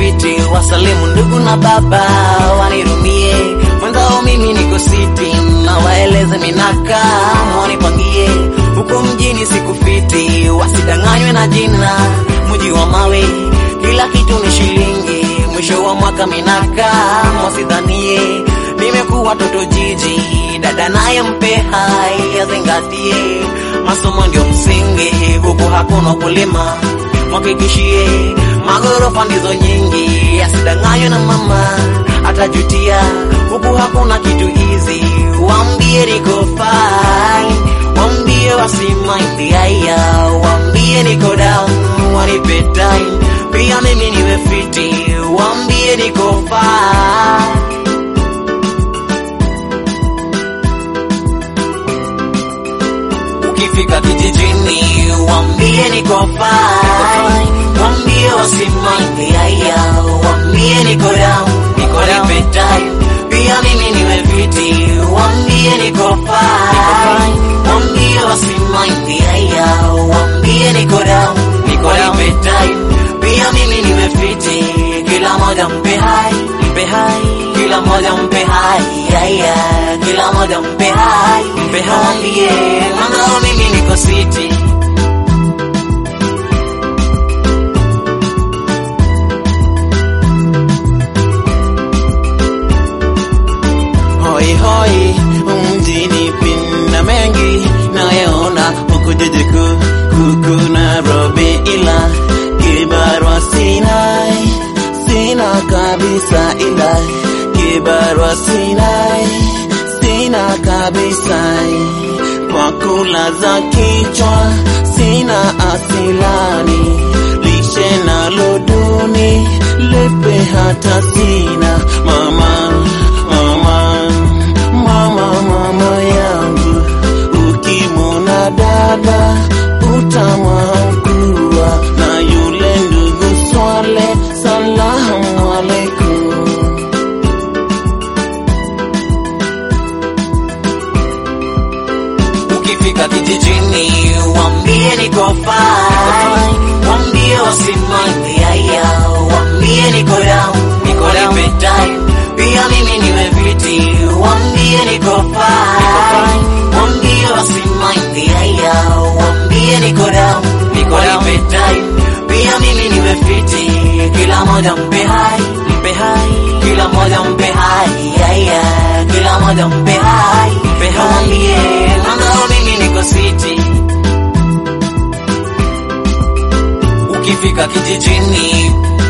fiti, wasalimu ndugu na baba, wanirumie mwenzao, mimi niko siti, na waeleze minakaa, mwanipangie huko mjini siku fiti, wasidanganywe na jina, mji wa mawe, kila kitu ni shilingi, mwisho wa mwaka minakaa, mwasidhanie nimekuwa toto jiji, dada naye mpe hai, azingatie masomo ndio msingi, huku hakuna kulima, mwakikishie magorofa ndizo nyingi, asidanganywe na mama atajutia, huku hakuna kitu hizi, wambie niko fine, wambie wasimaindi haya, wambie niko down, wanipe time, pia mimi niwe fiti, wambie niko fine Ukifika kijijini wambie niko fine, wambie wasimaindi haya, wambie niko down, niko nipe time, pia mimi niwe viti, wambie niko fine, wambie wasimaindi haya, wambie niko down, niko nipe time, pia mimi niwe viti, kila moja mpe hai, mpe hai, kila moja mpe hai, haya, kila moja mpe hai, mpe hai, yeah, mangao mimi niko siti. Hoi hoi, mjini pina mengi nayaona huku jiji kuu huku Nairobi, ila kibarua sinai, sina kabisa, ila kibarua sinai, sina kabisa, kwa kula za kichwa sina asilani, lishe nalo duni, lepe hata sina mama mama mama mama yangu, ukimwona dada utamwamkua na yule ndugu Swale, salamu alaikum. Ukifika kijijini wambie niko fine, wambie wasimaindi haya, wambie niko down, niko nipe time, pia mimi niwe viti, wambie niko fine, wambie wasimaindi haya, wambie niko down, niko nipe time, pia mimi niwe viti, kila moja mpe hai, mpe hai, kila moja mpe hai, haya, kila moja mpe hai, mpe hai, yeah, mangao mimi niko siti. Ukifika kijijini